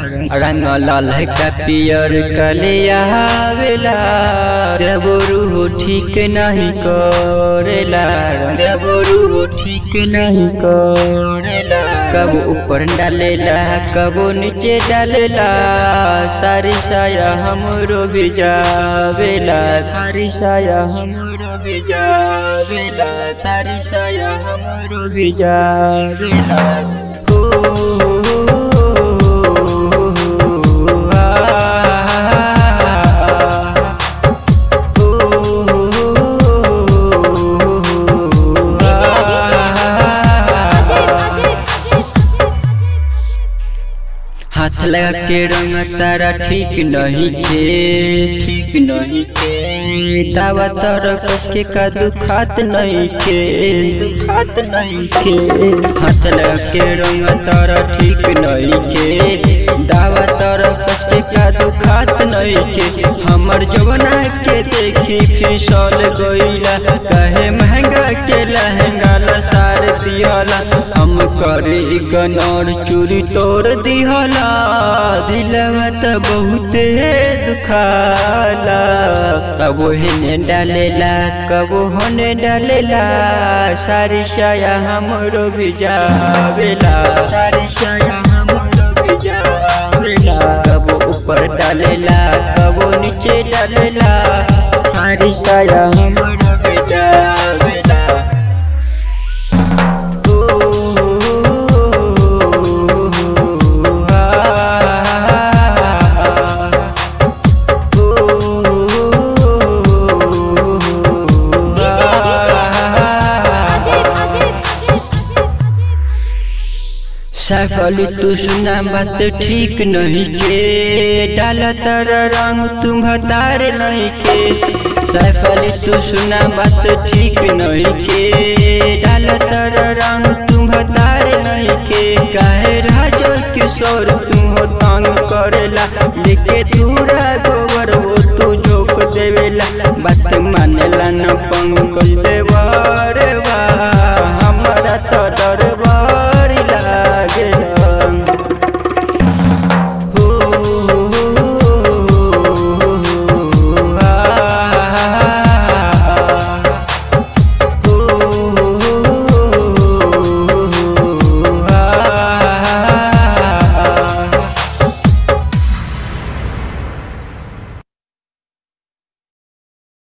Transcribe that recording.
रंग लाल का पियर कलिया आवेला जब रूह ठीक नहीं करेला जब रूह ठीक नहीं करेला कब ऊपर डालेला कब नीचे डालेला सारी साया हमरो भिजावेला सारी साया हमरो भिजावेला सारी साया हमरो भिजावेला ओ हाथ लगा के रंग तारा ठीक नहीं के ठीक नहीं के दावा तारा कस के का दुखात नहीं के दुखात नहीं के हाथ लगा के रंग तारा ठीक नहीं के दावा तारा कस के का दुखात नहीं के हमर जवना के देखी फिसल गईला कहे महंगा के लहंगा ला सार दियाला हम करे गनर चूरी तोड़ दिहला दिलवा त बहुते दुखाला कबो हेने डालेला कबो होने डालेला सारी साया हमरो भिजावेला सारी साया हमरो भिजावेला कबो ऊपर डालेला कबो नीचे डालेला सारी साया हमरो भिजावेला सफल तू सुना बात ठीक नहीं के डाला तारा रंग तुम हतार नहीं के सफल तू सुना बात ठीक नहीं के डाला तारा रंग तुम हतार नहीं के काहे राजो किशोर तुम हो तंग करेला लेके दूरा गोबर वो तू झोंक देवेला बात मानेला न पंकज